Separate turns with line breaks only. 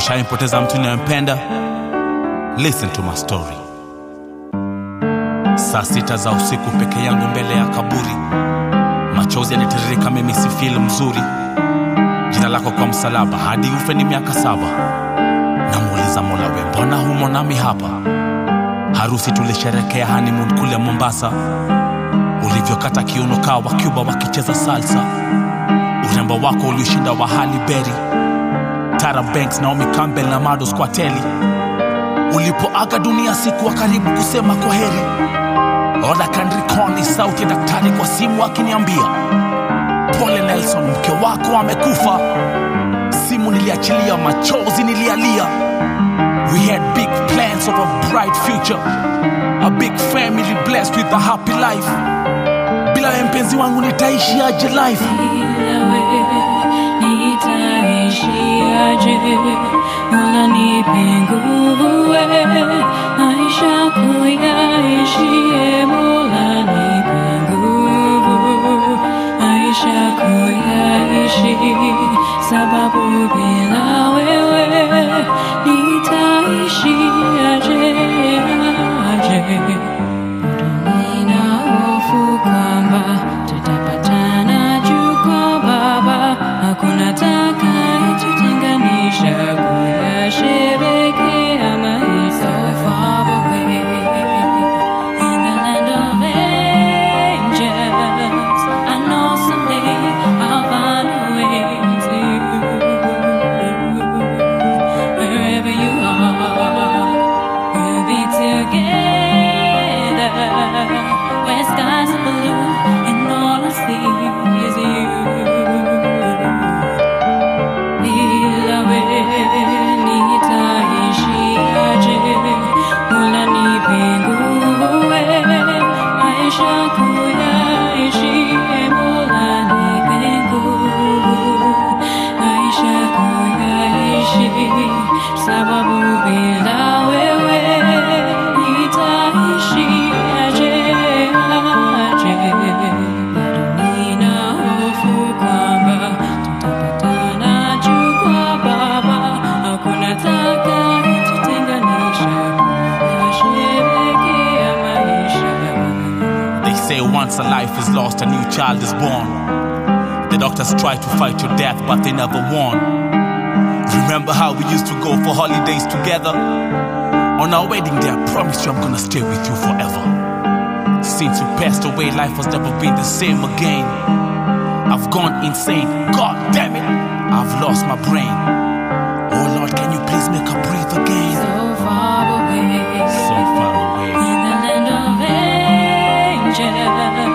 Ushaimpoteza mtu ninayempenda? Listen to my story. Saa sita za usiku peke yangu mbele ya kaburi, machozi yanitiririka, mimi si feel mzuri. Jina lako kwa msalaba, hadi ufe ni miaka saba. Namuuliza Mola, we mbona humo nami hapa? Harusi tulisherekea honeymoon kule Mombasa, ulivyokata kiuno kaa wa Cuba wakicheza salsa, urembo wako ulioshinda wa Halle Berry, Tara Banks, Naomi Campbell na Mados kwa teli. Ulipoaga dunia sikuwa karibu kusema kwa heri. Oda Kandrikoni, sauti ya daktari kwa simu akiniambia pole Nelson, mke wako amekufa. Simu niliachilia, machozi nilialia. We had big plans of a bright future, a big family blessed with a happy life. Bila wewe mpenzi wangu nitaishi aje life?
Bila wewe nitaishi aje? Mola nipe nguvu we, maisha kuyaishi. e Mola nipe nguvu, maisha kuyaishi, sababu bila wewe nitaishi aje, aje. Nina hofu kwamba tutapatana juu kwa Baba, hakuna atakayetutenganisha kuyasherehekea maisha. So far away in the land of angels, I know someday I'll find a way to you. Wherever you are, we'll be together. Where skies are blue and all I see is you. Bila wewe nitaishi aje? Mola nipe nguvu we, maisha kuyaishi. e Mola nipe nguvu, maisha kuyaishi, sababu bila wewe nitaishi aje, aje. Bado nina hofu kwamba tutapatana juu kwa Baba, hakuna atakayetutenganisha kuyasherehekea maisha.
They say once a life is lost, a new child is born. The doctors try to fight your death, but they never won. Remember how we used to go for holidays together? On our wedding day, I promised you I'm gonna stay with you forever. Since you passed away, life has never been the same again. I've gone insane. God damn it, I've lost my brain. Oh Lord, can you please make her breathe again?
So far away
So far away.
in the land of angels.